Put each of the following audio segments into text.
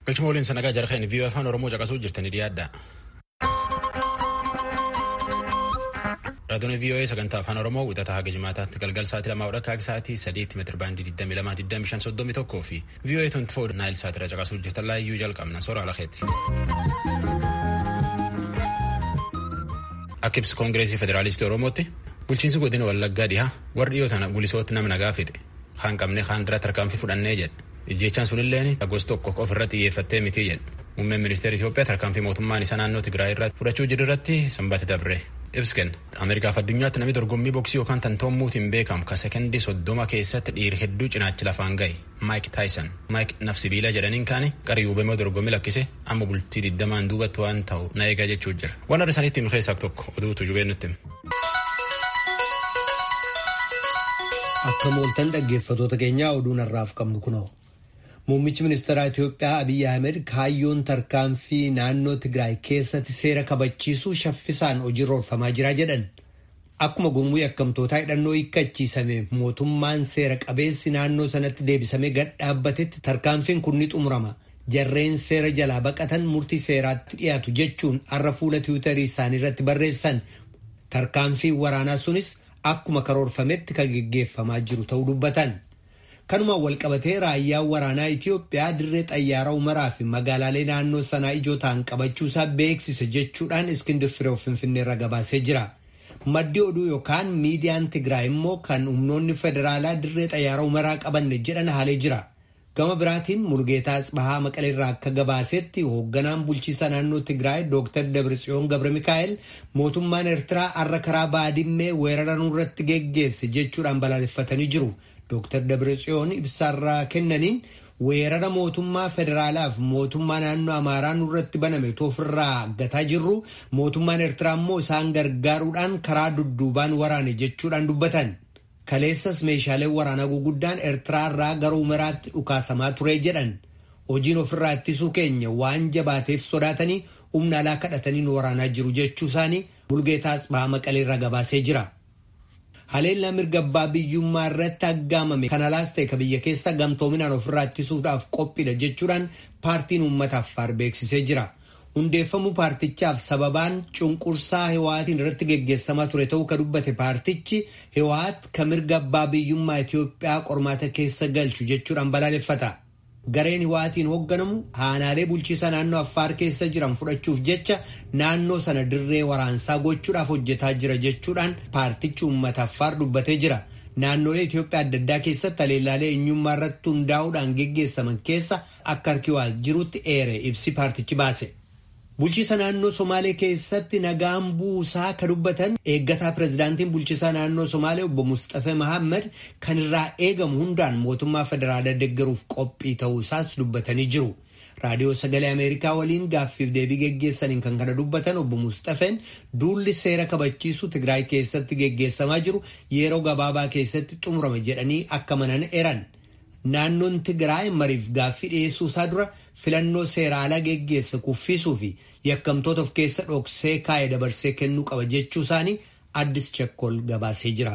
Galchuma waliin sanagaa jarqeen viiyoo afaan Oromoo caqasuu jirtanii dhiyaadha. Raadiyoon viiyoo sagantaa afaan Oromoo wixataa haga jimaataatti galgal sa'aatii lamaa hodha kaakii sa'aatii sadiitti meetira baandii 22,25,31 fi viiyoo 24 naayil sa'aatira caqasuu jirtan laayyuu jalqabna soora alakeetti. Akka ibsa koongireesii federaalistii Oromootti bulchiinsi godina Wallaggaa dhihaa warri dhiyoo tana gulisootti nama nagaa fixe kaan qabnee kaan dura tarkaanfii fudhannee jedhe. Ijjechaan sunilleen gosa tokko ofirra xiyyeeffattee miti jedhe. Muummeen ministeera Itoophiyaa tarkaanfii mootummaan isaa naannoo Tigraay irratti fudhachuu jiru irratti sanbata dabre. Ibsi kenna. Ameerikaaf addunyaatti namni dorgommii boksii yookaan tantoommuutiin beekamu ka sekendii soddoma keessatti dhiira hedduu cinaachi lafaan gahe Maayik Taayisan. Maayik nafsibiila jedhaniin kaane qarii hubamee dorgommii lakkise amma bultii digdamaan duubatti waan ta'u na eegaa jechuu jira. Waan adda isaaniitti himu keessaa tokko oduutu jubee nutti hima. Akka mooltan dhaggeeffatoota keenyaa oduun har'aaf qabnu kunoo. Muummichi ministeeraa Itoophiyaa Abiyyi Ahmed kaayyoon tarkaanfii naannoo Tigraay keessatti seera kabachiisuu shaffisaan hojiirra oolfamaa jira jedhan. Akkuma gurmuu yakkamtootaa hidhannoo hiikkachiisame mootummaan seera qabeessi naannoo sanatti deebisamee gad dhaabbatetti tarkaanfiin kun ni xumurama. Jarreen seera jalaa baqatan murtii seeraatti dhiyaatu jechuun har'a fuula tiwiitarii isaanii irratti barreessan. Tarkaanfiin waraanaa sunis akkuma karoorfametti kan geggeeffamaa jiru ta'uu dubbatan. kanumaan walqabatee raayyaan waraanaa Itiyoophiyaa dirree xayyaaraa umaraa fi magaalaalee naannoo sanaa ijoo ta'an qabachuusaa beeksise jechuudhaan iskindir firee finfinneerra gabaasee jira. Maddi oduu yookaan miidiyaan Tigraay immoo kan humnoonni federaalaa dirree xayyaaraa umaraa qabanne jedhan haalee jira. Gama biraatiin Mulgeetaa Tsibahaa Maqaleerraa akka gabaasetti hoogganaan bulchiisa naannoo Tigraay Dr. Dabratsiyoon Gabra Mikaa'el mootummaan Eertiraa har'a karaa baadimmee weerara nurratti geggeesse jechuudhaan balaaleffatanii jiru. Dr. Dabratsiyoon ibsaarraa kennaniin weerara mootummaa federaalaaf mootummaa naannoo Amaaraa nurratti baname ofirraa gataa jirru mootummaan Eertiraa immoo isaan gargaaruudhaan karaa dudduubaan waraane jechuudhaan dubbatan. Kaleessas meeshaaleen waraanaa guguddaan Eertiraarraa gara umaraatti dhukaasamaa ture jedhan. Hojiin ofirraa ittisuu keenya waan jabaateef sodaatanii humna alaa kadhatanii nu waraanaa jiru jechuu isaanii Mulgeetaa Tsibahaa Maqaleerra gabaasee jira. haleellaa mirga abbaa biyyummaa irratti aggaamame kan alaas ta'e ka biyya keessa gamtoominaan ofirraa ittisuudhaaf qophiidha jechuudhaan paartiin uummata affaar beeksisee jira. hundeeffamuu paartichaaf sababaan cunqursaa hiwaatiin irratti geggeessamaa ture ta'uu ka dubbate paartichi hiwaat ka mirga abbaa biyyummaa Itoophiyaa qormaata keessa galchu jechuudhaan balaaleffata. Gareen hiwaatiin hoogganamu aanaalee bulchiisa naannoo affaar keessa jiran fudhachuuf jecha naannoo sana dirree waraansaa gochuudhaaf hojjetaa jira jechuudhaan paartichi uummata affaar dubbatee jira. Naannolee Itoophiyaa adda addaa keessatti haleellaalee eenyummaa irratti hundaa'uudhaan geggeessaman keessa akka harki waa jirutti eere ibsi paartichi baase. Bulchiisa naannoo Somaalee keessatti nagaan buusaa ka dubbatan eeggataa pirezidaantiin bulchiisaa naannoo Somaalee obbo Mustafee Mahammad kan irraa eegamu hundaan mootummaa federaalaa deeggaruuf qophii ta'uu isaas dubbatanii jiru. Raadiyoo Sagalee Ameerikaa waliin gaaffiif deebii geggeessaniin kan kana dubbatan obbo Mustafeen duulli seera kabachiisu Tigraay keessatti geggeessamaa jiru yeroo gabaabaa keessatti xumurama jedhanii akka manan eran. Naannoon Tigraay mariif gaaffii dhiyeessuu isaa dura filannoo seera alaa geggeessa kuffisuu fi yakkamtoota of keessa dhoksee kaa'ee dabarsee kennuu qaba jechuu isaanii addis chakkol gabaasee jira.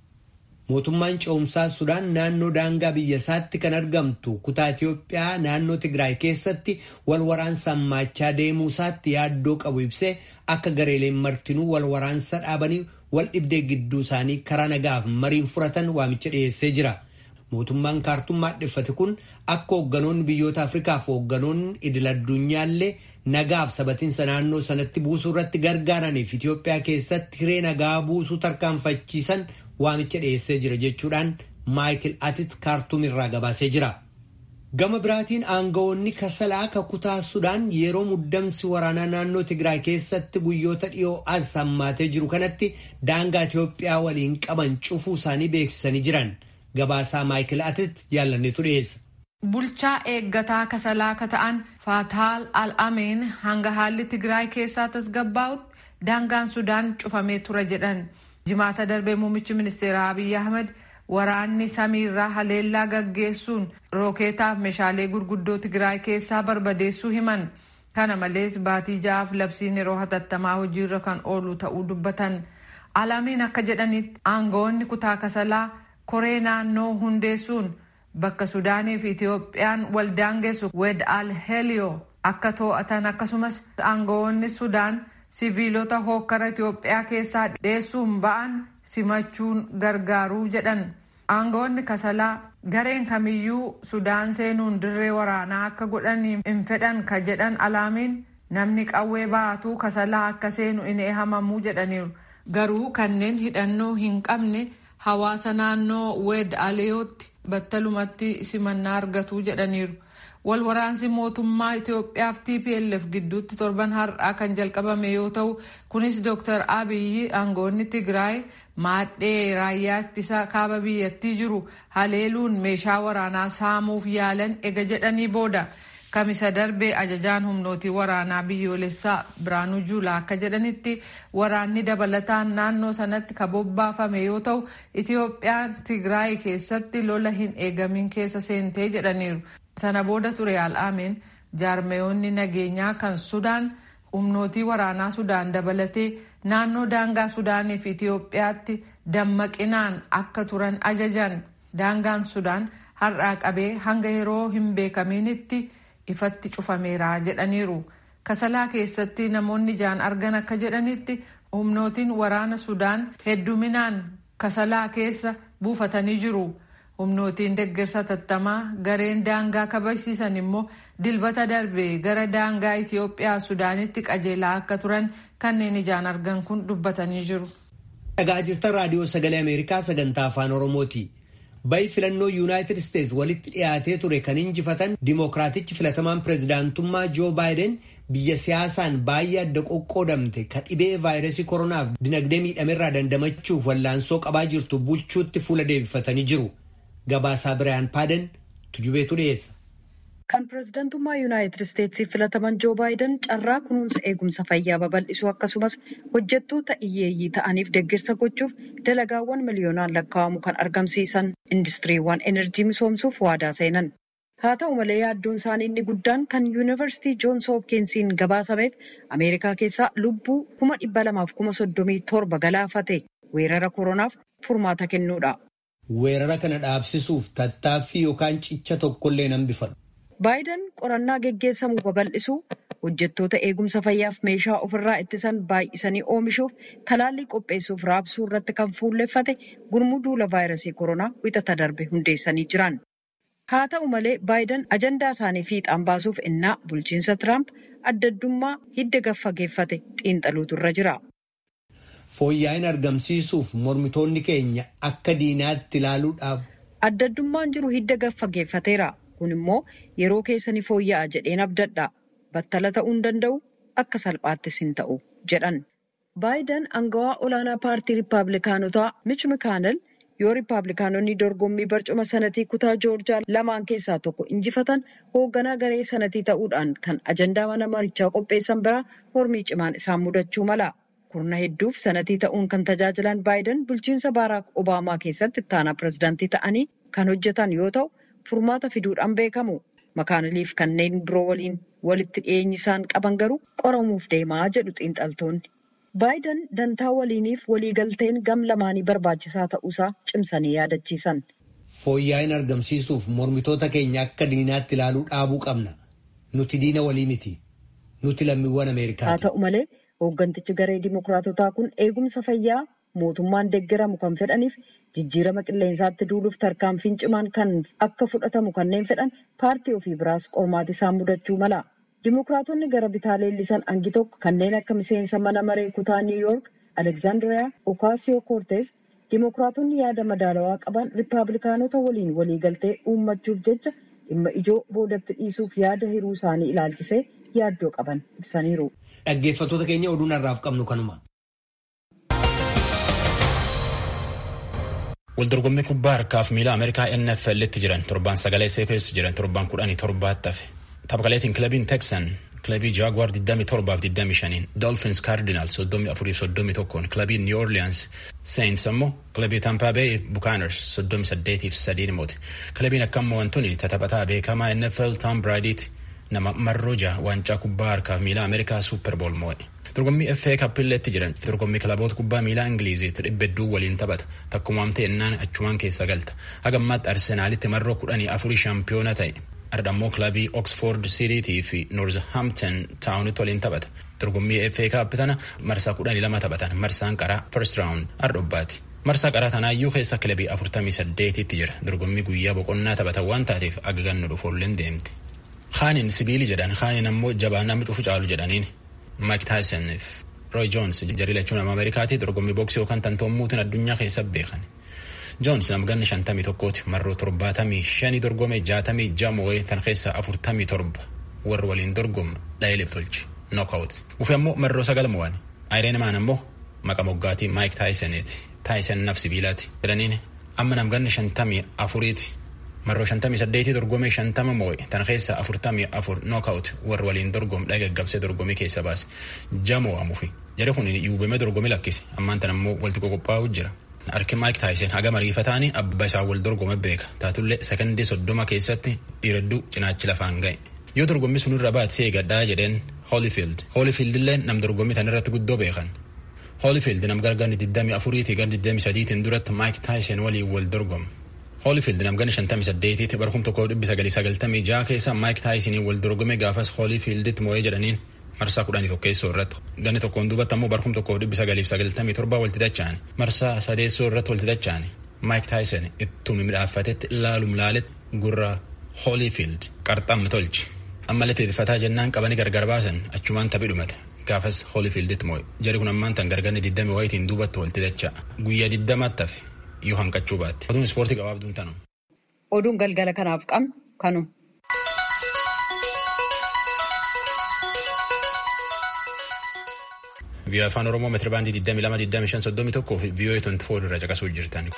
Mootummaan ce'umsaa Sudaan naannoo daangaa biyya isaatti kan argamtu kutaa Itiyoophiyaa naannoo Tigraay keessatti wal waraansa hammaachaa deemuu isaatti yaaddoo qabu ibsee akka gareeleen martinuu wal waraansa dhaabanii wal dhibdee gidduu isaanii karaa nagaaf mariin furatan waamicha dhiyeessee jira. Mootummaan kaartummaa dhiffate kun akka hoogganoonni biyyoota Afrikaa fi hoogganoonni idil addunyaallee nagaaf sabatiinsa naannoo sanatti buusuu irratti gargaaraniif Itoophiyaa keessatti hiree nagaa buusuu tarkaanfachiisan waamicha dhiyeessee jira jechuudhaan Maayikil Atit kaartuum irraa gabaasee jira. Gama biraatiin aangawoonni kasalaa ka kutaa Sudaan yeroo muddamsi waraanaa naannoo Tigraay keessatti guyyoota dhiyoo as hammaatee jiru kanatti daangaa Itoophiyaa waliin qaban cufuu isaanii beeksisanii jiran. Gabaasaa Maayikil Atit jaallanneetu dhiyeessa. Bulchaa eeggataa kasalaa ka ta'an Faataal Al-Ameen hanga haalli Tigraay keessaa tasgabbaa'utti daangaan Sudaan cufamee ture jedhan. Jimaata darbee muummichi ministeeraa Abiyyi Ahmed waraanni samiirraa haleellaa gaggeessuun rookeetaaf meeshaalee gurguddoo Tigraay keessaa barbadeessuu himan. Kana malees baatii ja'aaf labsiin yeroo hatattamaa hojiirra kan oolu ta'uu dubbatan. Al-Ameen akka jedhanitti aangawoonni kutaa kasalaa koree naannoo hundeessuun bakka Sudaanii fi Itiyoophiyaan waldaangeessu Wed Al Heliyoo akka to'atan akkasumas aangawoonni Sudaan siviilota hookkara Itiyoophiyaa keessaa dheessuun ba'an simachuun gargaaruu jedhan. Aangawoonni kasalaa gareen kamiyyuu Sudaan seenuun dirree waraanaa akka godhanii hin fedhan ka jedhan alaamiin namni qawwee baatuu kasalaa akka seenu in eehamamuu jedhaniiru. Garuu kanneen hidhannoo hin qabne hawaasa naannoo Wed Aliyootti battalumatti simannaa argatu jedhaniiru. Wal waraansi mootummaa Itiyoophiyaa fi TPLF gidduutti torban har'aa kan jalqabame yoo ta'u kunis Dr. Abiyyi aangoonni Tigraay maadhee raayyaa ittisa kaaba biyyattii jiru haleeluun meeshaa waraanaa saamuuf yaalan ega jedhanii booda. Kamisa darbee ajajaan humnootii waraanaa biyyoolessaa Biraanuu Juulaa akka jedhanitti waraanni dabalataan naannoo sanatti ka bobbaafame yoo ta'u Itiyoophiyaan Tigraay keessatti lola hin eegamin keessa seentee jedhaniiru. Sana booda ture al'aameen jaarmayoonni nageenyaa kan Sudaan humnootii waraanaa Sudaan dabalatee naannoo daangaa Sudaanii fi Itiyoophiyaatti dammaqinaan akka turan ajajan daangaan Sudaan har'aa qabee hanga yeroo hin beekaminitti. ifatti cufameera jedhaniiru kasalaa keessatti namoonni ijaan argan akka jedhanitti humnootiin waraana sudaan hedduminaan kasalaa keessa buufatanii jiru humnootiin deggersa tattamaa gareen daangaa kabachiisan immoo dilbata darbe gara daangaa itiyoophiyaa sudaanitti qajeelaa akka turan kanneen ijaan argan kun dubbatanii jiru. dhagaa jirtan raadiyoo sagalee ameerikaa sagantaa afaan oromooti. bayi filannoo yuunaayitid isteetsi walitti dhiyaatee ture kan injifatan dimookiraatichi filatamaan pireezidaantummaa joo baayiden biyya siyaasaan baay'ee adda qoqqoodamte ka dhibee vaayirasii koronaaf dinagdee miidhamerraa dandamachuuf wallaansoo qabaa jirtu bulchuutti fuula deebifatanii jiru gabaasaa biraayan paaden tujubeetu dhiyeessa. kan pireezidantummaa yuunaayitid isteetsiif filataman joo baayiden carraa kunuunsa eegumsa fayyaa babal'isuu akkasumas hojjettoota hiyyeeyyii ta'aniif deeggarsa gochuuf dalagaawwan miliyoonaan lakkaa'amu kan argamsiisan industiriiwwan enerjii misoomsuuf waadaa seenan. haa ta'u malee yaaddoon isaanii inni guddaan kan yuunivarsiitii joons hoopkinsiin gabaasameef ameerikaa keessaa lubbuu kuma dhibba lamaaf kuma soddomii torba galaafate weerara koronaaf furmaata kennuudha. weerara kana dhaabsisuuf tattaaffii yookaan cicha tokkollee nan bifadhu. baayiden qorannaa geggeessamu babal'isuu hojjettoota eegumsa fayyaaf meeshaa ofirraa ittisan baay'isanii oomishuuf talaallii qopheessuuf raabsuu irratti kan fuulleffate gurmuu duula vaayirasii koronaa wixata darbe hundeessanii jiran. haa ta'u malee baayiden ajandaa isaanii fiixaan baasuuf innaa bulchiinsa tiraamp addaddummaa hidda gaffageeffate xiinxaluutu irra jira. fooyya'in argamsiisuuf mormitoonni keenya akka diinaatti ilaaluudhaaf. addaddummaan jiru hidda gaffageeffateera. kun immoo yeroo keessanii fooyya'a jedheen abdadha battala ta'uu hin danda'u akka salphaattis hin ta'u jedhan baayiden angawaa olaanaa paartii riippaabilikaanotaa mich mikaanel yoo riippaabilikaanonni dorgommii barcuma sanatii kutaa joorjaa lamaan keessaa tokko injifatan hoogganaa garee sanatii ta'uudhaan kan ajandaa mana marichaa qopheessan biraa mormii cimaan isaan mudachuu mala kurna hedduuf sanatii ta'uun kan tajaajilan baayiden bulchiinsa baaraak obaamaa keessatti ittaanaa pirezidaantii ta'anii kan hojjetan yoo ta'u. furmaata fiduudhaan beekamu makaaniliif kanneen biroo waliin walitti dhiyeenyi isaan qaban garuu qoramuuf deemaa jedhu xiinxaltoonni. baayiden dantaa waliiniif waliigalteen gam lamaanii barbaachisaa ta'uusaa cimsanii yaadachiisan. fooyya'in argamsiisuuf mormitoota keenya akka diinaatti ilaaluu dhaabuu qabna nuti diina walii miti nuti lammiiwwan ameerikaati. haa ta'u malee hooggantichi garee dimokiraatotaa kun eegumsa fayyaa mootummaan deeggaramu kan fedhaniif jijjiirama qilleensaatti duuluuf tarkaanfiin cimaan kan akka fudhatamu kanneen fedhan paartii ofii biraas qormaati isaan mudachuu mala. Dimokiraatonni gara bitaa leellisan hangi tokko kanneen akka miseensa mana maree kutaa Niw Yoork Alekzaandiriyaa Okaasiyoo Koortees dimokiraatonni yaada madaalawaa qaban riippaabilikaanota waliin waliigaltee uummachuuf jecha dhimma ijoo boodatti dhiisuuf yaada hiruu isaanii ilaalchisee yaaddoo qaban ibsaniiru. Dhaggeeffattoota keenya oduun har'aaf qabnu kanuma. Waldorgommii kubbaa harkaaf miila Ameerikaa NFL'tti jiran torbaan sagalee seekeessa jiran torbaan kudhanii torbaatti hafe. Taphaqaleetiin kilabiin Texan kilabii Jaguar 27-25 Dolphins Cardinals 34-31 kilabii New Orleans Saints ammoo kilabii Tampa Bay Buccaneers 38-3 moote. Kilabiin akka ammoo wantoonni taphataa beekamaa NFL Tom Brady'ti nama marroo jaha waancaa kubbaa harkaa miilaa Ameerikaa Suuperbool moo'e. Dorgommii FA Kappilleetti jiran dorgommii kilaboota kubbaa miilaa Ingiliiziitti dhibba hedduu waliin taphata takkumaam ta'ennaan achumaan keessa galta. Haga ammaatti Arsenaalitti marroo kudhanii afurii shaampiyoona ta'e. Ardhammoo kilabii Oxford City fi Northampton Town'itti waliin taphata. Dorgommii FA Cup tana marsaa kudhanii lama taphatan marsaan qaraa first round ardhobbaati. Marsaa qaraa tanaayyuu keessa kilabii afurtamii saddeetitti jira. Dorgommii guyyaa boqonnaa taphatan waan taateef aga gannu dhufoolleen deemti. Haanin sibiili jedhan haanin ammoo jabaa namni cufu caalu jedhaniin Mike Tyson fi Roy Jones jarri lachuun nama Ameerikaati dorgommii booksii yookaan tantoommuutiin addunyaa keessa beekan. Joons nama ganna shantamii tokkooti marroo torbaatamii shanii dorgome jaatamii ja'a tan keessa afurtamii torba warri waliin dorgomu dha'ee tolche knockout. Ufi ammoo marroo sagal mo'an. Ayireen maan ammoo maqa moggaatii Mike Tysoniiti. Tyson naf sibiilaati. Jedhaniin amma nam ganna shantamii afuriiti. Marroo shantamii saddeetii dorgomee shantama moo'e tan keessa afurtamii afur knockout warri waliin dorgomu dha'ee gaggabsee dorgomii keessa baase. Ja'a mo'amuufi. Jara kun yuubamee dorgomii lakkise ammaan tan ammoo walitti qoqophaa'u jira. Harki Maayik Taayisen haga mariifataanii abbaa isaa wal dorgome beeka. Taatullee sekondii soddoma keessatti dhiiradduu cinaachi lafaan ga'e. Yoo dorgommii sun irra baatee eegadhaa jedheen Holyfield. Holyfield illee nam dorgommii tan irratti guddoo beekan. Holyfield nam gargaarni 24 gar 23 duratti Maayik Taayisen waliin wal dorgome. Holyfield nam gana 58 bara 1996 keessa Maayik Taayisenii wal dorgome gaafas Holyfielditti moo'ee jedhaniin marsaa kudhanii tokkeessoo irratti ganni tokkoon duubatti ammoo bara kuma tokkoof dhibbi sagaliif sagaltamii torba walti dacha'ani marsaa sadeessoo irratti walti dacha'ani maayik taayisen ittumi midhaafatetti ilaalum laaletti gurra hoolifiild qarxammi tolchi ammallee teetifataa jennaan qabanii gargar baasan achumaan taphii dhumate gaafas hoolifiilditti moo'e jari kun ammaan tan gargarni diddami wayitiin duubatti walti dacha'a guyyaa diddamaatti hafe yoo hanqachuu baatte oduun ispoortii gabaabduun tanu. Oduun galgala kanaaf qabnu kanu. Biyya afaan Oromoo meetira baandii 22,25,31 fi VOA 24 irra caqasuu jirtan.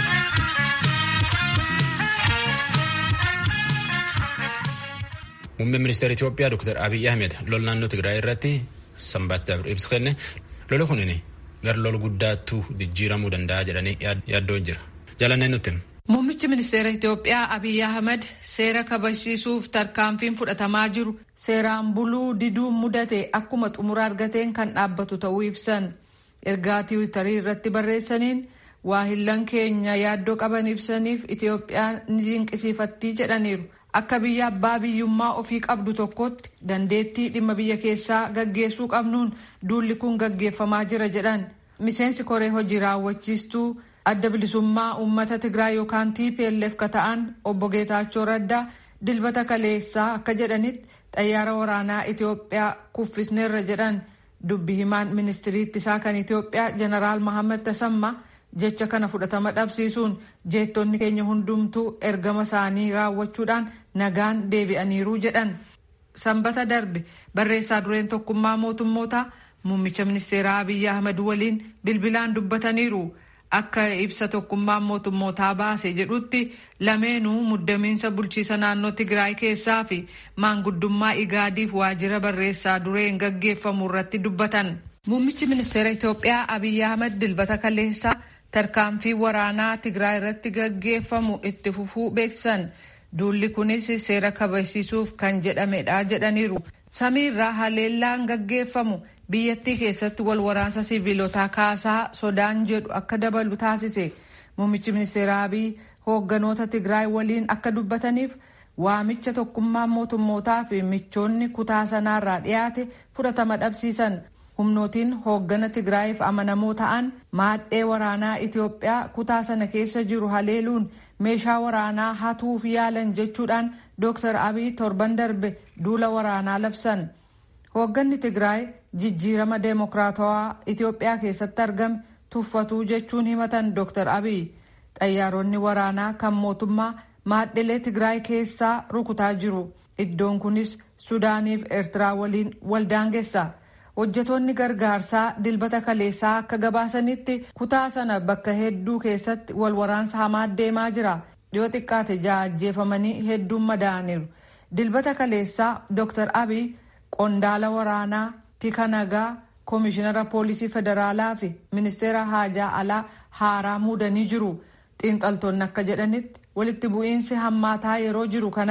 Muummeen ministeera Itoophiyaa Dr. Abiy Ahmed lol naannoo Tigraay irratti sanbaatti dabre ibsa kenne lola kunin gar lol guddaattuu jijjiiramuu danda'a jedhanii yaaddoon jira. Jaalanneen nutti. Muummichi ministeera Itoophiyaa Abiy Ahmed seera kabachiisuuf tarkaanfiin fudhatamaa jiru seeraan buluu diduun mudate akkuma xumura argateen kan dhaabbatu ta'uu ibsan. Ergaa tiwiitarii irratti barreessaniin waahillan keenya yaaddoo qaban ibsaniif Itoophiyaan ni dinqisiifattii jedhaniiru. Akka biyya abbaa biyyummaa ofii qabdu tokkotti dandeettii dhimma biyya keessaa gaggeessuu qabnuun duulli kun gaggeeffamaa jira jedhan. Miseensi koree hojii raawwachiistuu adda bilisummaa uummata Tigraay yookaan TPLF ka ta'an obbo Geetaachoo Raddaa dilbata kaleessaa akka jedhanitti xayyaara waraanaa Itoophiyaa kuffisneerra jedhan dubbi himaan ministirii ittisaa kan Itoophiyaa jeneraal Mahammad Tasammaa jecha kana fudhatama dhabsiisuun jeettonni keenya hundumtuu ergama isaanii raawwachuudhaan nagaan deebi'aniiru jedhan. Sanbata darbe barreessaa dureen tokkummaa mootummootaa muummicha ministeeraa Abiyyi Ahmad waliin bilbilaan dubbataniiru. Akka ibsa tokkummaan mootummootaa baase jedhutti lameenuu muddamiinsa bulchiisa naannoo Tigraay keessaa fi maanguddummaa Igaadiif waajjira barreessaa dureen gaggeeffamu irratti dubbatan. Muummichi ministeera Itoophiyaa Abiyyi Ahmad dilbata kaleessaa tarkaanfii waraanaa Tigraay irratti gaggeeffamu itti fufuu beeksisan. Duulli kunis seera kabachiisuuf kan jedhamedha jedhaniiru. Samiirraa haleellaan gaggeeffamu biyyattii keessatti wal waraansa siviilotaa kaasaa sodaan jedhu akka dabalu taasise. Muummichi ministeera Abiy hoogganoota Tigraay waliin akka dubbataniif waamicha tokkummaan mootummootaa fi michoonni kutaa sanaarraa dhiyaate fudhatama dhabsiisan. humnootiin hooggana Tigraayiif amanamoo ta'an maadhee waraanaa Itoophiyaa kutaa sana keessa jiru haleeluun meeshaa waraanaa hatuuf yaalan jechuudhaan Dr. Abiy torban darbe duula waraanaa labsan. Hoogganni Tigraay jijjiirama deemokiraatawaa Itoophiyaa keessatti argame tuffatuu jechuun himatan Dr. Abiy. Xayyaaronni waraanaa kan mootummaa maadhilee Tigraay keessaa rukutaa jiru. Iddoon kunis Sudaaniif Eertiraa waliin waldaangessa. hojjetoonni gargaarsaa dilbata kaleessaa akka gabaasanitti kutaa sana bakka hedduu keessatti wal waraansa hamaa deemaa jira dhiyoo xiqqaate ja'a ajjeefamanii hedduun madaa'aniiru dilbata kaleessaa dr abiy qondaala waraanaa tika nagaa koomishinara poolisii federaalaa fi ministeera haajaa alaa haaraa muudanii jiru xiinxaltoonni akka jedhanitti walitti bu'iinsi hammaataa yeroo jiru kanatti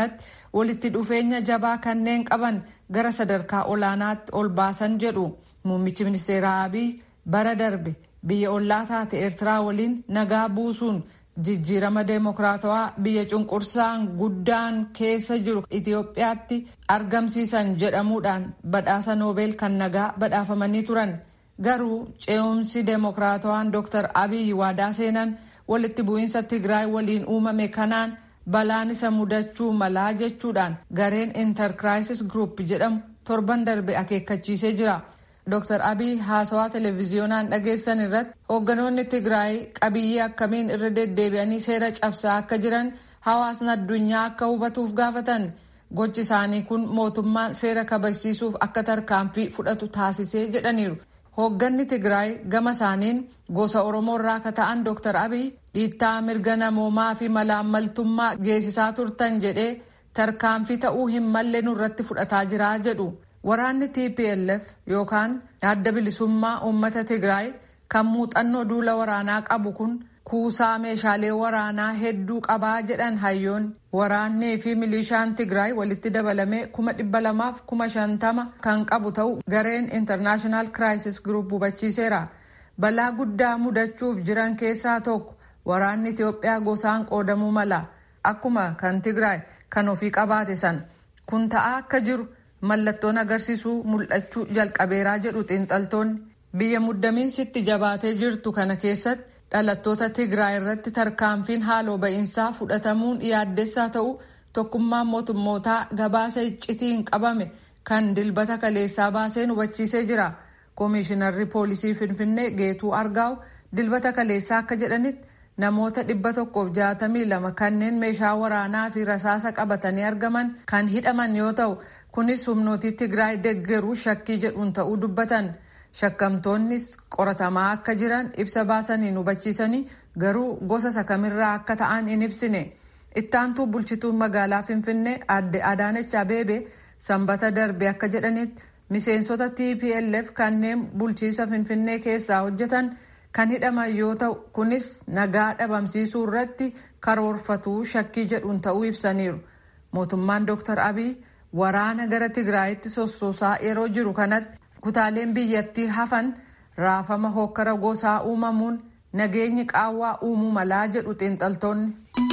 walitti dhufeenya jabaa kanneen qaban gara sadarkaa olaanaatti ol baasan jedhu muummichi ministeeraa abiy bara darbe biyya ollaa taate eertiraa waliin nagaa buusuun jijjiirama deemokiraatawaa biyya cunqursaan guddaan keessa jiru itiyoophiyaatti argamsiisan jedhamuudhaan badhaasa noobeel kan nagaa badhaafamanii turan garuu ce'umsi deemokiraatawaan dr abiy waadaa seenan walitti bu'iinsa tigraay waliin uumame kanaan balaan isa mudachuu malaa jechuudhaan gareen intarkiraayisis group jedhamu torban darbe akeekkachiisee jira. Dr. Abiy haasawaa televiziyoonaan dhageessan irratti hoogganoonni Tigraay qabiyyee akkamiin irra deddeebi'anii seera cabsaa akka jiran hawaasni addunyaa akka hubatuuf gaafatan gochi isaanii kun mootummaan seera kabachiisuuf akka tarkaanfii fudhatu taasisee jedhaniiru. Hoogganni Tigraay gama isaaniin gosa Oromoo irraa akka ta'an Dr. Abiy dhiittaa mirga namoomaa fi malaammaltummaa geessisaa turtan jedhee tarkaanfii ta'uu hin malle nurratti fudhataa jira jedhu. Waraanni TPLF yookaan adda bilisummaa uummata Tigraay kan muuxannoo duula waraanaa qabu kun kuusaa meeshaalee waraanaa hedduu qabaa jedhan hayyoon waraannii fi milishaan Tigraay walitti dabalamee kuma dhibba lamaaf kuma shantama kan qabu ta'u gareen International Crisis Group hubachiiseera. Balaa guddaa mudachuuf jiran keessaa tokko waraanni Itoophiyaa gosaan qoodamuu mala akkuma kan Tigraay kan ofii qabaate san kun ta'aa akka jiru. mallattoon agarsiisuu mul'achuu jalqabeeraa jedhu xiinxaltoonni biyya muddamiinsitti jabaatee jirtu kana keessatti dhalattoota tigraay irratti tarkaanfiin haaloo ba'iinsaa fudhatamuun yaaddessaa ta'u tokkummaan mootummootaa gabaasa iccitiin qabame kan dilbata kaleessaa baaseen hubachiisee jira koomishinarri poolisii finfinnee geetuu argaawu dilbata kaleessaa akka jedhanitti namoota dhibba tokkoof jaatamii lama kanneen meeshaa waraanaa fi rasaasa qabatanii argaman kan hidhaman yoo ta'u kunis humnootii tigraay deggeruu shakkii jedhuun ta'uu dubbatan shakkamtoonnis qoratamaa akka jiran ibsa baasaniin hubachiisanii garuu gosa sakamirraa akka ta'an hin ibsine ittaantuu bulchituun magaalaa finfinnee adde adaanech abeebe sanbata darbe akka jedhanitti miseensota tplf kanneen bulchiisa finfinnee keessaa hojjetan kan hidhaman yoo ta'u kunis nagaa dhabamsiisuu irratti karoorfatuu shakkii jedhuun ta'uu ibsaniiru mootummaan dr abiy waraana gara tigraayitti sossoosaa yeroo jiru kanatti kutaaleen biyyattii hafan raafama hokkara gosaa uumamuun nageenyi qaawwaa uumuu malaa jedhu xiinxaltoonni.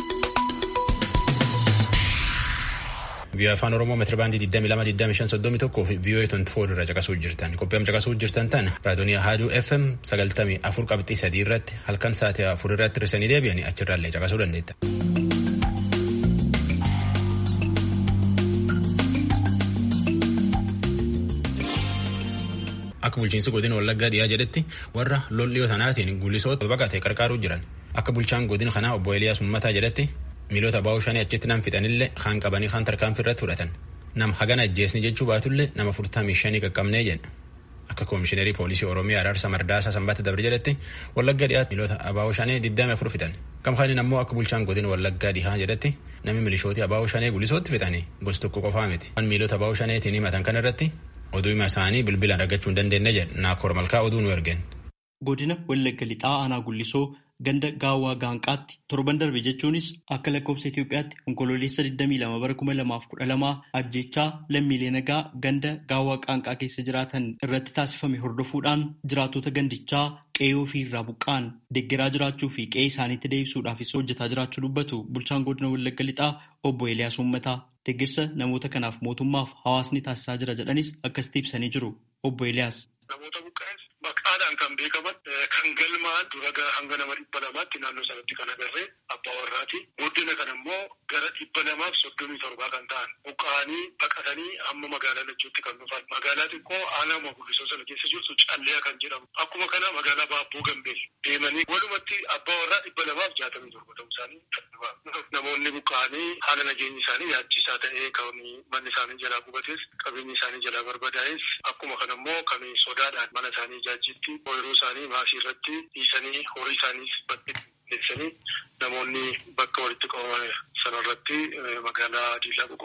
Biyya afaan Oromoo meetira baandii 22,25,31 fi VOA 24 irra caqasuu jirtan. Qophiin caqasuu jirtan tan raadiyoonii Haaduu FM 94 qabxii 3 irratti halkan sa'aatii 4 irratti hir'isanii deebi'anii achirraallee caqasuu dandeetta. akka bulchiinsi godina wallaggaa dhiyaa jedhetti warra lolliyoo sanaatiin gulisoota baqatee qarqaaruu jiran akka bulchaan godina kanaa obbo Eliyaas Ummataa jedhetti miilota baa'uu shanii achitti nam fixanillee kaan qabanii kaan tarkaanfii irratti fudhatan nam hagana ajjeesni jechuu baatullee nama furtamii shanii qaqqabnee jedha akka koomishineerii poolisii oromiyaa araarsa mardaasaa sanbata dabre jedhetti wallaggaa dhiyaatti miilota abaa'uu shanii digdami afur fixan kamkaaniin ammoo akka bulchaan godina wallaggaa dhihaa jedhetti namni milishooti abaa'uu shanii gulisootti fixanii gosa tokko qofaa miti waan miilota abaa'uu shaneetiin himatan kan irratti oduu hima isaanii bilbilaan argachuu hin dandeenye jedhe naakoor malkaa oduu nu ergeen. Godina Wallagga Lixaa Aanaa Gullisoo ganda gaawwaa gaanqaatti torban darbe jechuunis akka lakkoofsa Itoophiyaatti onkololeessa 22 bara 2012 ajjechaa lammiilee nagaa ganda gaawwaa qaanqaa keessa jiraatan irratti taasifame hordofuudhaan jiraatota gandichaa qe'ee ofii irraa buqqaan deeggaraa jiraachuu fi qe'ee isaaniitti deebisuudhaafis hojjetaa jiraachuu dubbatu bulchaan godina Wallagga Lixaa obbo Eeliyaas Uummataa. Deeggarsa namoota kanaaf mootummaaf hawaasni taasisaa jira jedhanis akkasitti ibsanii jiru. Obbo Eeliyaas. Namoota buqqa'es maqaadhaan kan beekaman kan galmaan dura hanga nama dhibba lamaatti naannoo sanatti kan agarree abbaa warraati. Booddee kana immoo gara dhibba lamaaf soddomii torbaa kan ta'an buqqa'anii baqatanii hamma magaalaa lachuutti kan dhufan. Magaalaa xiqqoo aanaa Gullisoo sana keessa jirtu callee kan jedhamu. Akkuma kana magaalaa Baabboo Gambeel deemanii walumatti abbaa warraa dhibba lamaaf jaatamii torba ta'uu isaanii namoonni buqqa'anii haala nageenyi isaanii yaachisaa ta'ee kan manni isaanii jalaa gubates qabeenyi isaanii jalaa barbadaa'es akkuma kana immoo kan sodaadhaan mana isaanii ijaajjitti ooyiruu isaanii maasii irratti dhiisanii horii isaaniis bakkeessanii namoonni bakka walitti qabaman sanarratti magaalaa diilaa boqodha.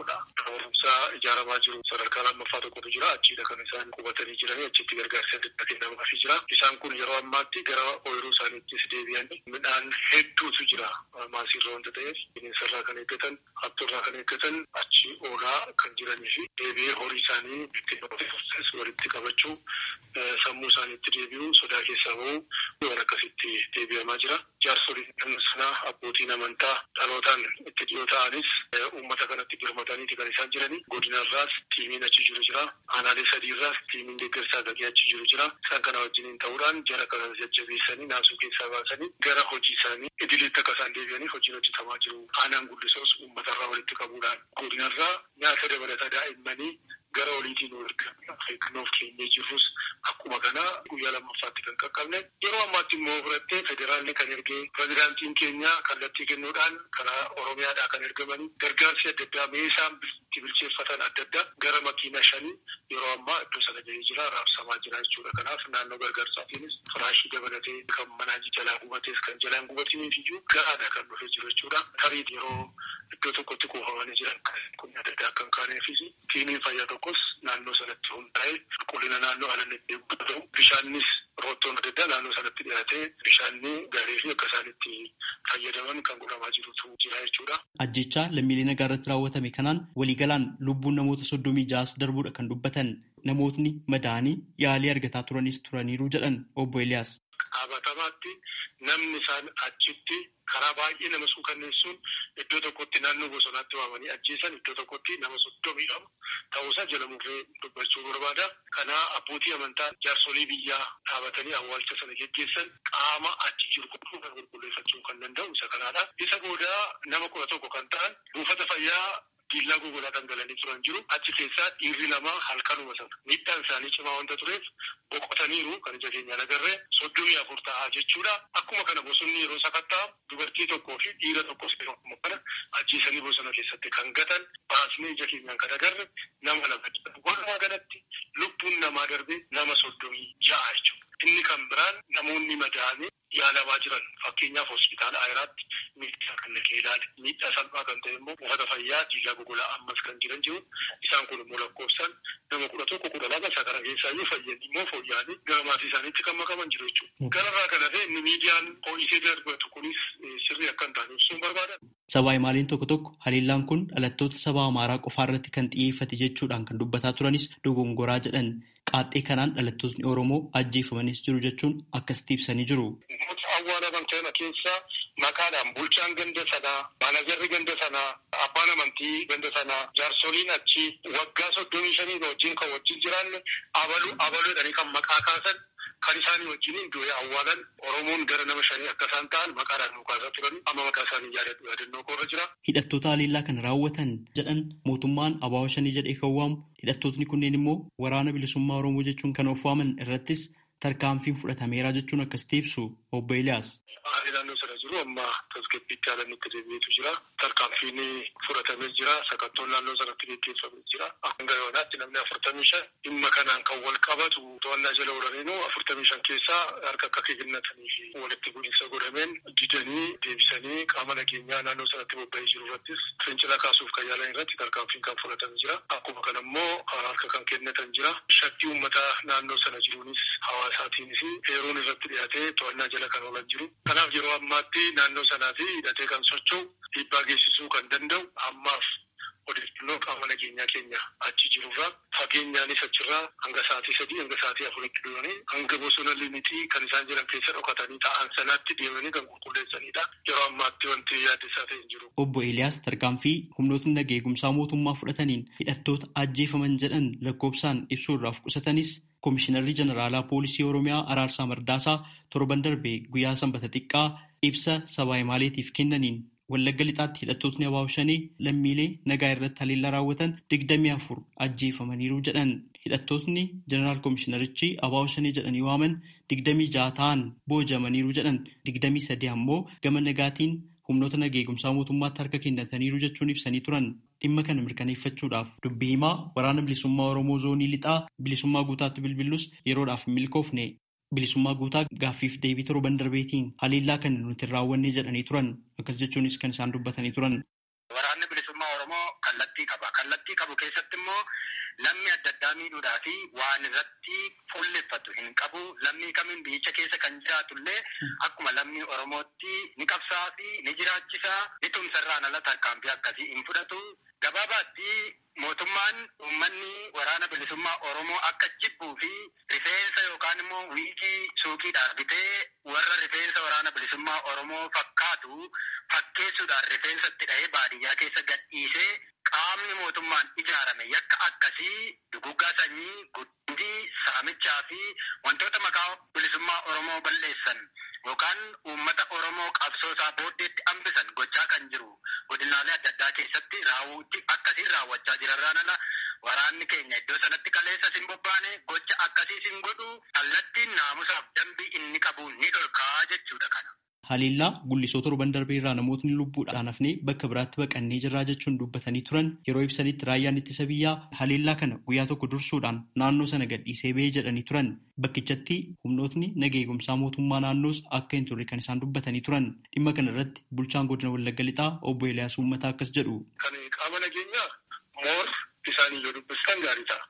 barumsaa ijaaramaa jiru sadarkaa lammaffaa tokkotu jira achiidha kan isaan qubatanii jiranii achitti gargaarsa adda kennamaafii jira isaan kun yeroo ammaatti gara ooyiruu isaaniittis deebi'anii midhaan hedduutu jira maasiirra wanta ta'eef bineensarraa kan eeggatan hattuurraa kan eeggatan achi oolaa kan jiranii fi deebi'ee horii isaanii ittiin walitti qabachuu sammuu isaaniitti deebi'uu sodaa keessaa bahuu waan akkasitti deebi'amaa jira jaarsoliin sanaa abbootiin amantaa dhalootaan itti dhiyoo ta'anis uummata kanatti birmataniiti kan isaan jiranii godinarraas tiimiin achi jiru jira aanaalee sadiirraas tiimiin deeggarsaa gagee achi jiru jira isaan kana wajjiniin ta'uudhaan jara kana jajjabeessanii naasuu keessaa baasanii gara hojii isaanii idileetti akka isaan deebi'anii hojiin hojjetamaa jiru aanaan guddisoos uummatarraa walitti qabuudhaan godinarraa nyaata dabalata daa'immanii gara oliitiin eeggannoof keenyee jirrus akkuma kana guyyaa lammaffaatti kan qaqqabne yeroo ammaatti immoo fudhattee federaalli kan ergee pirezidaantiin keenya kallattii kennuudhaan karaa oromiyaadhaa kan ergamanii gargaarsi adda addaa meeshaan itti bilcheeffatan adda addaa gara makiina shanii yeroo ammaa iddoo sana gahee jira raabsamaa jira jechuudha kanaaf naannoo gargaarsaatiinis firaashii dabalatee kan manaa jalaa gubatees kan jalaan gubatiniif iyyuu ga'aadha kan dhufee jiru jechuudha tarii yeroo iddoo tokkotti kuufamanii jiran kun adda addaa kan kaaneefis tiimiin fayyaa tokkos naannoo sanatti hundaa'e qulqullina naannoo alatti eeggatu bishaannis roottoon adda addaa naannoo sanatti dhiyaatee bishaanni gaarii fi akka isaan itti fayyadaman kan godhamaa jirutu jira jechuudha. Ajjechaa lammiilee nagaa irratti raawwatame kanaan waliigalaan lubbuun namoota soddomii ja'as darbuudha kan dubbatan namootni madaanii yaalii argataa turanis turaniiru jedhan obbo Eliyaas. Qabatamaatti namni isaan achitti karaa baay'ee nama suukanneessuun iddoo tokkotti naannoo bosonaatti waamanii ajjeesan iddoo tokkotti nama soddomii lama ta'uusaa jala murree dubbachuu barbaada. Kanaa abbootii amantaa jaarsolii biyyaa dhaabatanii awwaalcha sana geggeessan qaama achi jiru kan qulqulleeffachuu kan danda'u isa kanaadha. Isa booda nama kudha tokko kan ta'an buufata fayyaa diillaa gogolaa dhangalanii turan jiru achi keessaa dhiirri lama halkanuma sana miidhaan isaanii cimaa wanta tureef boqotaniiru kan ija keenyaan agarree soddomii afur ta'aa jechuudha akkuma kana bosonni yeroo sakattaa dubartii tokkoo fi dhiira tokkos akkuma kana ajjeesanii bosona keessatti kan gatan baasnee ija keenyaan kan agarre nama lama walumaa galatti lubbuun namaa darbe nama soddomii ja'a jechuudha. Inni kan biraan namoonni madaa'anii yaalamaa jiran fakkeenyaaf hospitaala ayiraatti miidhaa kan naqee ilaale miidhaa salphaa kan ta'e immoo buufata fayyaa diillaa gogolaa ammas kan jiran jiru isaan kun immoo lakkoofsaan nama kudha tokko kudha lama isa kana keessaa iyyuu fayyanii immoo fooyya'anii gara maatii isaaniitti kan makaman jiru jechuudha. Kanarraa kan hafe inni miidiyaan ho'isee darbatu kunis sirrii akka hin taane ibsuun barbaada. Sabaa himaaliin tokko tokko haliillaan kun dhalattoota saba Amaaraa qofaa irratti kan xiyyeeffate jechuudhaan kan dubbataa turanis dogongoraa jedhan qaaxxee kanaan dhalattootni Oromoo ajjeefamanis jiru jechuun akkasitti ibsanii jiru. Namoota awwaalaman kana keessa maqaadhaan bulchaan ganda sanaa, maanajarri ganda sanaa, abbaan amantii ganda sanaa, jaarsoliin achi waggaa soddomii shanii wajjin kan wajjin jiraanne abaluu abaluudhanii kan maqaa kaasan kan isaanii wajjin iddoo awwaalan Oromoon gara nama shanii akka isaan ta'an maqaadhaan nu kaasaa turan amma maqaa isaanii yaadadhu yaadannoo koorra jira. Hidhattoota haliillaa kana raawwatan jedhan mootummaan abaawoo shanii jedhee kan waamu hidhattootni kunneen immoo waraana bilisummaa Oromoo jechuun kan of waaman irrattis tarkaanfiin fudhatameera jechuun akkasitti ibsu obbo Eliyaas. Haalli naannoo sana jiru amma tasgabbiitti haalanitti deebi'eetu jira. Tarkaanfiin fudhatamee jira. Sakattoon naannoo sanatti gaggeeffamee jira. Hanga yoonaatti namni afurtamii shan dhimma kanaan kan wal qabatu to'annaa jala oolaniinu afurtamii shan keessaa harka akka kennatanii fi walitti bu'iinsa godhameen didanii deebisanii qaama nageenyaa naannoo sanatti bobba'ee jiru irrattis fincila kaasuuf kan yaalan irratti tarkaanfiin kan fudhatamee jira. Akkuma kana immoo harka kan kennatan jira. Shakkii uummataa naannoo sana jiruunis hawaasaatiinis heeruun irratti dhiyaatee to'annaa jala kan oolan jiru. Kanaaf yeroo ammaatti naannoo sanaa fi hidhatee kan socho'u dhiibbaa geessisuu kan danda'u ammaaf odeeffannoo qaama nageenyaa keenya achi jirurraa fageenyaanis achirraa hanga sa'aatii sadii hanga sa'aatii afuritti deemanii hanga bosona limitii kan isaan jiran keessa dhokatanii ta'an sanaatti deemanii kan qulqulleessanidha. Yeroo ammaatti wanti yaaddessaa ta'e hin jiru. Obbo Eeliyaas tarkaanfii humnootni nageegumsaa mootummaa fudhataniin hidhattoota ajjeefaman jedhan lakkoofsaan ibsuurraaf qusatanis Komishinarri Jeneraalaa Poolisii Oromiyaa Araarsaa Mardaasaa torban darbee guyyaa sanbata xiqqaa ibsa sabaa himaaleetiif kennaniin Wallagga lixaatti hidhattootni abaaboo shanii lammiilee nagaa irratti haleellaa raawwatan digdamii afur ajjeefamaniiru jedhan. Hidhattootni Jeneraal Komishinarichi abaaboo shanii jedhanii waaman digdamii ja'a ta'an boojamaniiru jedhan. Digdamii sadii ammoo gama nagaatiin humnoota nageegumsaa mootummaatti harka kennataniiru jechuun ibsanii turan. Dhimma kana mirkaneeffachuudhaaf dubbii himaa waraana bilisummaa Oromoo zoonii lixaa bilisummaa guutaatti bilbilus yeroodhaaf hin milkoofne. Bilisummaa guutaa gaaffiif deebii torban darbeetiin haleellaa kan nuti hin raawwanne jedhanii turan. Akkas jechuunis kan isaan dubbatanii turan. Waraanni bilisummaa Oromoo kallattii qaba. kallattii qabu keessatti immoo lammii adda addaa miidhuudhaa fi waan irratti fuulleffatu hin qabu. Lammii kamiin biyyicha keessa kan jiraatullee akkuma lammii Oromootti ni qabsaa fi ni jiraachisaa. Ni tumsarraan ala tarkaanfii akkasii hin fudhatu. Gabaabaatti mootummaan uummanni waraana bilisummaa Oromoo akka jibbuu fi rifeensa yookaan immoo wiigii suuqiidhaan bitee warra rifeensa waraana bilisummaa Oromoo fakkaatu fakkeessuudhaan rifeensatti dhahee baadiyyaa keessa gadhiisee qaamni mootummaan ijaarame yakka akkasii duguggaa sanyii guddii saamichaa fi wantoota maqaa bilisummaa Oromoo balleessan yookaan uummata Oromoo qabsoosaa booddeetti hambisan gochaa kan jiru godinaalee adda addaa keessatti raawwuutti akkasiin raawwachaa jirarraan ala waraanni keenya iddoo sanatti kaleessa sin bobbaane gocha akkasii sin godhu kallattiin naamusaaf dambii inni qabu ni dhorkaa jechuudha kana. Haliillaa gullisoo torban darbee irraa namootni lubbuudhaan hafnee bakka biraatti baqannee jirraa jechuun dubbatanii turan yeroo ibsanitti raayyaan ittisa biyyaa haliillaa kana guyyaa tokko dursuudhaan naannoo sana gadhiisee ba'ee jedhanii turan bakkichatti humnootni naga eegumsaa mootummaa naannoos akka hin turre kan isaan dubbatanii turan dhimma kana irratti bulchaan godina Wallagga Lixaa obbo Eliyaas Uummataa akkas jedhu. Kan qaama nageenyaa moor isaanii yoo dubbistan gaarii ta'a.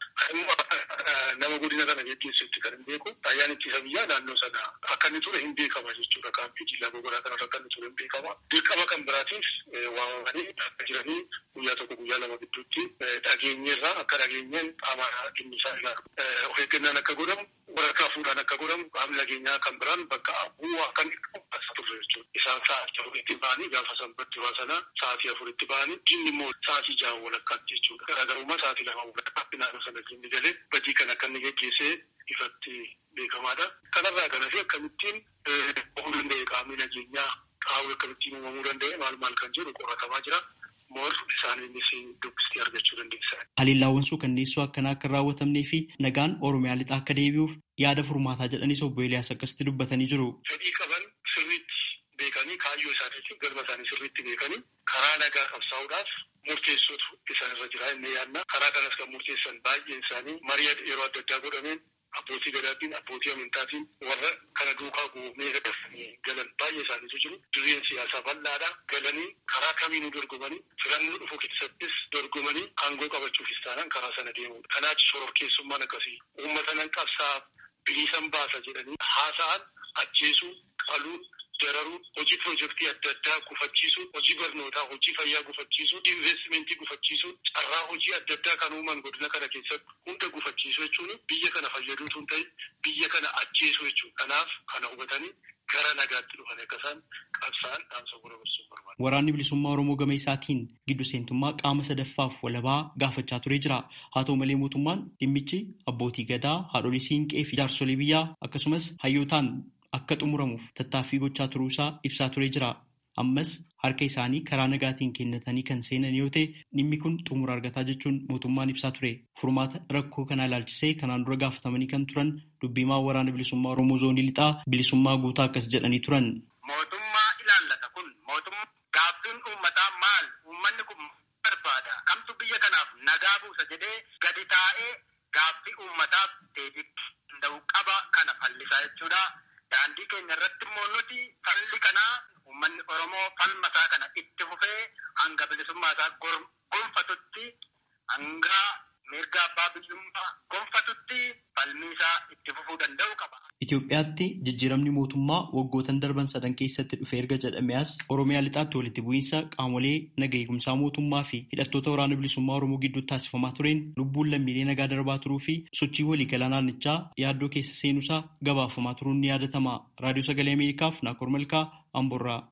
nama godina kana geggeessutti kan hin beeku raayyaan ittisa biyyaa naannoo sana akka inni ture hin beekama jechuudha. Kaampii jillaa gogonaa kanarra akka inni ture hin beekama. Dirqama kan biraatiif waamamanii akka jiranii guyyaa tokko guyyaa lama gidduutti dhageenyeerraa akka dhageenyeen qaama dhimmi isaa ilaalu. Of eeggannaan akka godhamu waraqaa fuudhaan akka godhamu qaamni nageenyaa kan biraan bakka bu'uu akka inni qabu turre jechuudha. Isaan sa'aatii afuritti ba'anii gaafa sanbatti waa sana sa'aatii afuritti ba'anii jinni immoo sa'aatii ja'a walakkaatti jechuudha. Garaagarummaa sa'aatii lama walakkaatti naannoo sana jinni galee badii kan akka inni geggeessee ifatti beekamaadha. Kanarraa kanas akkamittiin uumamuu danda'e qaamni nageenyaa qaawwi akkamittiin uumamuu danda'e maal maal kan jedhu qoratamaa jira. Moor isaaniinis dubbistee argachuu dandeessa. Haliillaawwan suukanneessoo akkanaa akka hin raawwatamnee fi nagaan Oromiyaa lixaa akka deebi'uuf yaada furmaataa jedhanis obbo Eliyaas akkasitti dubbatanii jiru. Fedhii qaban sirriitti beekanii kaayyoo isaaniitiin galma isaanii sirriitti beekanii karaa nagaa qabsaa'uudhaaf murteessuutu isaanirra jira inni yaadna. Karaa kanas kan murteessan baay'een isaanii marii yeroo adda addaa godhameen abbootii gadaatiin abbootii amantaatiin warra kana duukaa goonee dafanii galan baay'ee isaaniitu jiru. Dirreen siyaasaa bal'aadha. Galanii karaa kamiinuu dorgomanii filannoo dhufu keessattis dorgomanii aangoo qabachuufis taanaan karaa sana deemudha. Kanaaf shororkeessummaan akkasii uummata nan qabsaa biliisan baasa jedhanii haasa'an ajjeesuu qaluu dararuu hojii piroojeektii adda addaa gufachiisuu hojii barnootaa hojii fayyaa gufachiisuu investimentii gufachiisuu carraa hojii adda addaa kan uuman godina kana keessatti hunda gufachiisuu jechuun biyya kana fayyaduu tun ta'e biyya kana ajjeesuu jechuudha. Kanaaf kana hubatanii gara nagaatti dhufan akka isaan qabsaan dhaamsa gurra barsuun barbaada. Waraanni bilisummaa Oromoo gama isaatiin giddu seentummaa qaama sadaffaaf walabaa gaafachaa turee jira. Haa ta'u malee mootummaan dhimmichi abbootii gadaa, haadholii siinqee fi jaarsolii biyyaa akkasumas hayyootaan akka xumuramuuf tattaaffii gochaa turuusaa ibsaa turee jira. Ammas harka isaanii karaa nagaatiin kennatanii kan seenan yoo ta'e dhimmi kun xumura argataa jechuun mootummaan ibsaa ture. Furmaata rakkoo kanaa ilaalchisee kanaan dura gaafatamanii kan turan dubbimaa waraana bilisummaa Oromoo zoonii lixaa bilisummaa guutaa akkas jedhanii turan. Mootummaa ilaallata kun mootummaa gaaffiin uummataa maal uummanni kun barbaada kamtu biyya kanaaf nagaa buusa jedhee gadi taa'ee gaaffii uummataaf deebii danda'u qaba kana fallisaa jechuudha. Daandii keenya irratti immoo nuti falli kanaa uummanni Oromoo falmasaa kana itti fufee hanga bilisummaa isaa gonfatutti hanga mirga abbaa biyyummaa gonfatutti falmii isaa itti fufuu danda'u qaba. Itoophiyaatti jijjiiramni mootummaa waggootan darban sadan keessatti dhufe erga jedhamee as Oromiyaa lixaatti walitti bu'iinsa qaamolee naga eegumsaa mootummaa fi hidhattoota waraana bilisummaa Oromoo gidduutti taasifamaa tureen lubbuun lammiilee nagaa darbaa turuu fi sochii waliigalaa naannichaa yaaddoo keessa seenuusaa gabaafamaa turuun ni yaadatama. Raadiyoo Sagalee Ameerikaaf Naakoor Malkaa Amborraa.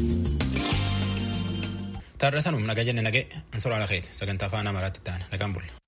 Taarratanum nagaa jenne nagee ansora ala keeti sagantaa afaan amaaraatti ta'an nagaan bulla.